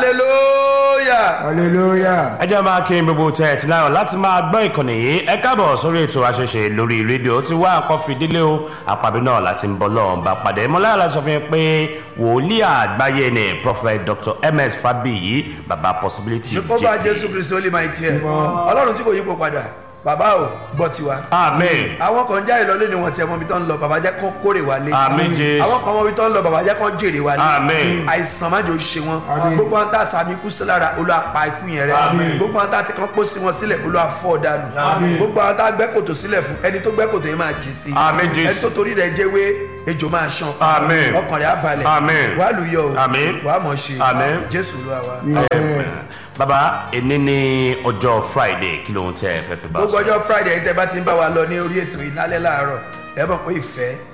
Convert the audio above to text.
hallelujah. hallelujah. ẹ jẹ́ máa kí n gbogbo tẹ̀ tí láyọ̀ láti máa gbọ́ ìkànnì yìí ẹ káàbọ̀ sórí ètò àṣẹṣe lórí rédíò tí wá nǹkan fìdílé o àpàbí náà láti ń bọ́ lọ́wọ́ bá padà ẹ mọ́láyà láti sọ fún yín pé wòlíì àgbáyé ni prophet dr ms fabiyi baba possibility ó bá jésù kristu ó lè máa kí ẹ ọlọ́run tí kò yípo padà bàbá ò gbọ́ tiwa. amen àwọn kan jáde lọ lónìí wọn tiẹ̀ mọ́ ibi tó ń lọ bàbá jẹ́ kán kórè wálé. amen jésù àwọn kan mọ́ ibi tó ń lọ bàbá jẹ́ kán jèrè wálé. Àmín. àìsàn má jò ṣe wọn. Àmín. gbogbo àwọn tá a sàmì ikú sí lára olúwa pa ikú yẹn rẹ. Àmín. gbogbo àwọn tá a ti kán pósí wọn sílẹ̀ olúwa fọ́ dànù. Àmín. gbogbo àwọn tá a gbẹ́ kòtò sílẹ̀ fún ẹni tó gbẹ́ kòtò yẹn máa jì sí. Àmín, Jésù. ẹni tó torí rẹ̀ jẹ́wé ejò máa ṣan. Àmín. ọkàn rẹ̀ á balẹ̀. Àmín. wàá lùyọ̀ o. Àmín. wàá mọ̀ ṣe. Àmín. jésù olúwa wa. Amen. baba èní ní ọjọ́ friday kí ló ń tẹ́ ẹ fẹ́ fi bá a gbogbo sọ. ọjọ́ friday tẹ bá ti ń bá wa lọ ní orí ètò ìnálẹ́ láàárọ̀ ẹ mọ̀ pé ìfẹ́